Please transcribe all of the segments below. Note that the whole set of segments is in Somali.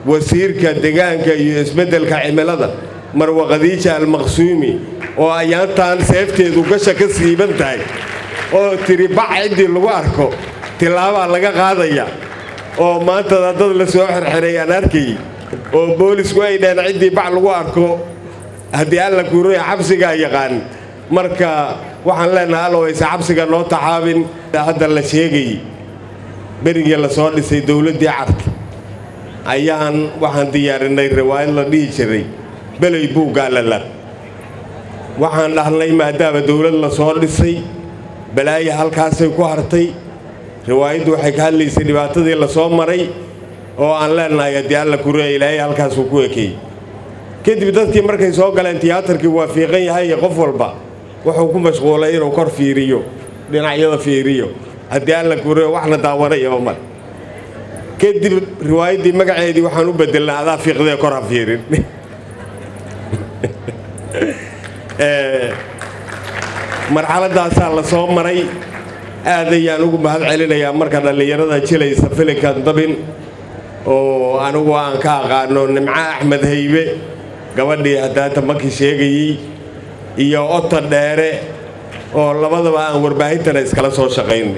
wasiirka degaanka iyo isbeddelka cimilada marwa khadiija almaqsuumi oo ayaantaan seefteedu gasha ka siiban tahay oo tiri bac ciddii lagu arko tilaabaa laga qaadaya oo maantada dad la soo xirxiray aan arkayy oo boolisku ay dhaheen ciddii bac lagu arko haddii alla kuuraya xabsigaa yaqaan marka waxaan leenahay allowayse xabsiga noo taxaabin hadda la sheegayy berigii la soo dhisay dowladdii carta ayaan waxaan diyaarinay riwaayad la dhihi jiray beley buuggaa lalab waxaan dhahnay maadaama dowlad la soo dhisay balaaya halkaasay ku hartay riwaayaddu waxay ka hadlaysay dhibaatadii la soo maray oo aan leenahay haddii alla kureya ilaahay halkaasuu ku ekeeyey kadib dadkii markay soo galeen tiyaatarkii waa fiiqan yahay qof walba wuxuu ku mashquulay inuu kor fiiriyo dhinacyada fiiriyo haddii alla kureya waxna daawanayaba mar kadib riwaayaddii magaceedii waxaan u bedelnay adaa fiiqdee kor ha fiirin marxaladaasaa la soo maray aad ayaan ugu mahad celinayaa marka dhallinyarada jilaysa filinkan dabin oo anigu aan ka aqaano nimco axmed haybe gabadhii haddaata markii sheegayey iyo oto dheere oo labadaba aan warbaahintana iskala soo shaqaynay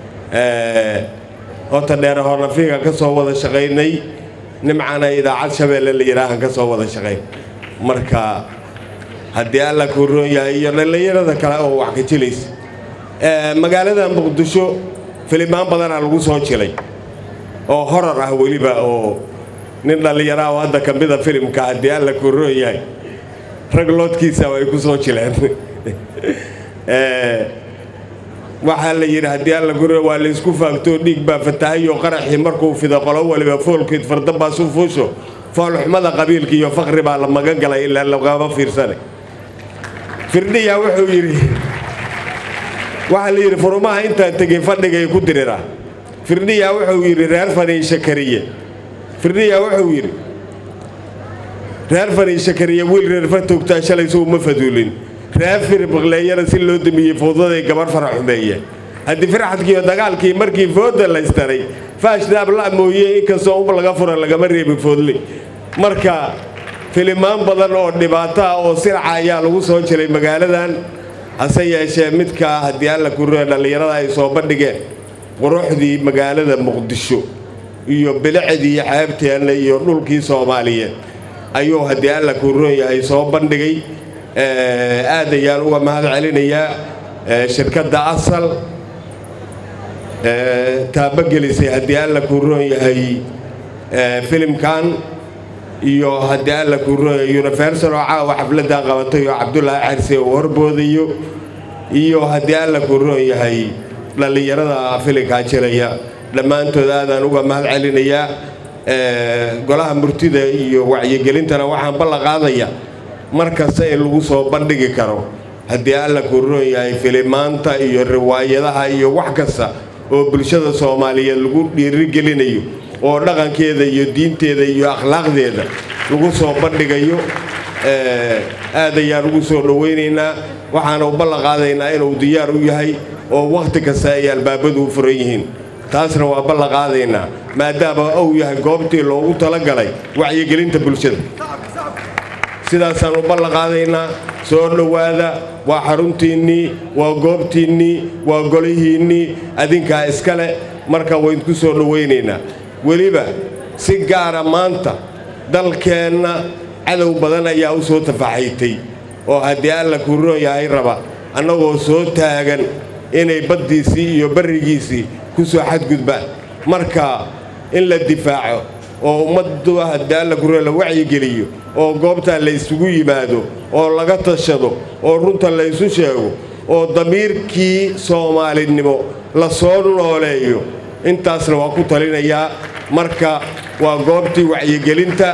oto dheere hornafiga ka soo wada shaqaynay nimcana idaacad shabeelle la yidhaahan ka soo wada shaqayn marka haddii alla kuu roon yahay iyo dhallinyarada kale oo wax ka jilaysa magaalada muqdisho filimaan badanaa lagu soo jilay oo horar ah weliba oo nin dhallinyaraha oo hadda ka mida filimka haddii alla kuu roon yahay rag loodkiisa ay ku soo jileen waxaa la yidhi haddii alla kuu roon waa laysku faagtoo dhiig baa fatahayo qaraxii markuu fido qolo waliba foolkeed fardabaa su fuusho foolxumada qabiilka iyo faqri baa la magan galay ilaa lagama fiirsanay firdhiya wuxuu yidhi waxaa la yidhi furumaha intaan tegey fadhigay ku diriraa firdhiya wuxuu yidhi reer faniisha kariye firdhiya wuxuu yidhi reer faniisha kariye wiil reer fatogtaa shalay soo uma faduulin reer firbiqleeyana si loo damiyey fowdaday gabar fara xumeeye haddii firxadkiiyo dagaalkii markii fooda laystaray faashnaab la mooye inkastoo ub laga fura lagama reebi foodle marka filimaan badan oo dhibaato ah oo sirca ayaa lagu soo jiray magaaladan hase yeeshee midkaa haddii alla kuree dhallinyarada ay soo bandhigeen quruxdii magaalada muqdisho iyo bilicdii xeebteenna iyo dhulkii soomaaliyeed ayuu haddii alla kuroon yahay soo bandhigay aad ayaan uga mahad celinayaa shirkadda asal taabagelisay haddii alla kuroon yahay filimkan iyo haddii alla kuroon yahay universal oo caawa xafladdan qabatay oo cabdulaahi xarse uu horboodayo iyo haddii alla kuroon yahay dhallinyarada filinkaa jiraya dhammaantood aadaan uga mahad celinayaa golaha murtida iyo wacyigelintana waxaan ballan qaadaya mar kasta in lagu soo bandhigi karo haddii alla kuroon yahay filimaanta iyo riwaayadaha iyo wax kasta oo bulshada soomaaliyeed lagu dhiirigelinayo oo dhaqankeeda iyo diinteeda iyo akhlaaqdeeda lagu soo bandhigayo aad ayaan ugu soo dhowaynaynaa waxaana u ballan qaadaynaa inuu diyaar u yahay oo wakhti kasta ay albaabadu u furan yihiin taasna waa ballan qaadaynaa maadaama uu yahay goobtii loogu talagalay wacyigelinta bulshada sidaasaan u ballan qaadaynaa soo dhowaada waa xaruntiinnii waa goobtiinnii waa golihiinnii adinkaa iskale marka waydku soo dhowaynaynaa weliba si gaara maanta dalkeenna cadow badan ayaa u soo tafaxaytay oo haddii alla kuu roon yahay raba annagoo soo taagan inay baddiisii iyo barrigiisii ku soo xadgudbaan marka in la difaaco oo ummaddu haddii alla kuu roon la wacyigeliyo oo goobtaa la isugu yimaado oo laga tashado oo runta la ysu sheego oo damiirkii soomaalinimo la soo nooleeyo intaasna waa ku talinayaa marka waa goobtii wacyigelinta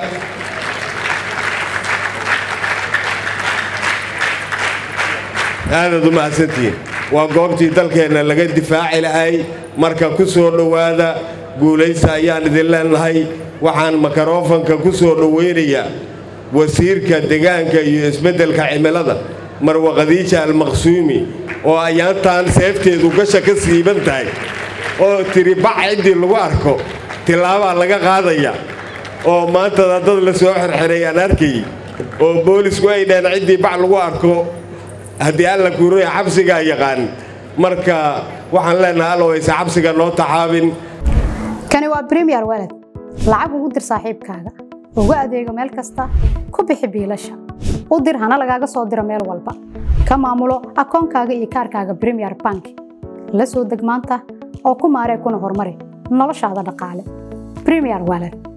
aadaad u mahadsantihiin waa goobtii dalkeenna laga difaaci lahay marka ku soo dhowaada guulaysa ayaan idin leenahay waxaan makarofanka ku soo dhowaynayaa wasiirka degaanka iyo isbeddelka cimilada marwa khadiija almaqsuumi oo ayaantaan seefteedu gasha ka siiban tahay oo tiri bac ciddii lagu arko tilaabaa laga qaadaya oo maantada dad la soo xirxiray aan arkay oo boolisku ay dhaheen ciddii bac lagu arko haddii alla kuuraya xabsigaa yaqaan marka waxaan leenahay allowaysa xabsiga noo taxaabin kani waa bremiyer walad lacag ugu dir saaxiibkaaga ugu adeego meel kasta ku bixi biilasha u dir hana lagaaga soo diro meel walba ka maamulo akoonkaaga iyo kaarkaaga bremiyer bank la soo deg maanta oo ku maaree kuna horumari noloshaada dhaqaale bremiyer walad